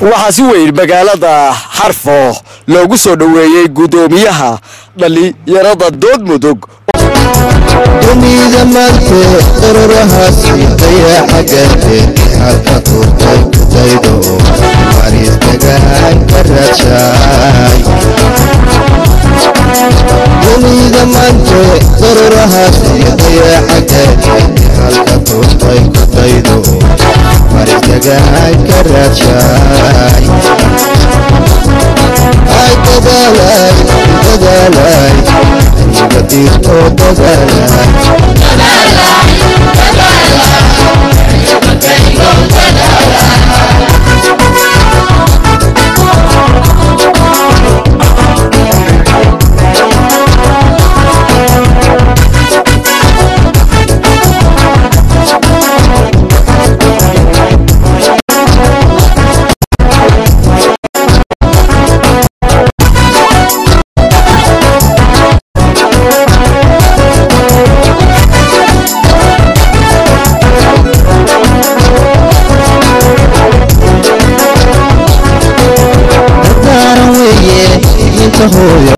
waxaa si weyn magaalada xarfo loogu soo dhoweeyey guddoomiyaha dhallinyarada dood mudug dunida maante ururahaasi dayaxagate halka turtay kudaydo maristagaan ka rajaay dunida maante ururahaasi dayaxagate halka turtay kudaydo maristagaan ka rajaay ay dadaalay dadaalay anigadirto dadaalay dadaaran weeye inta hooyo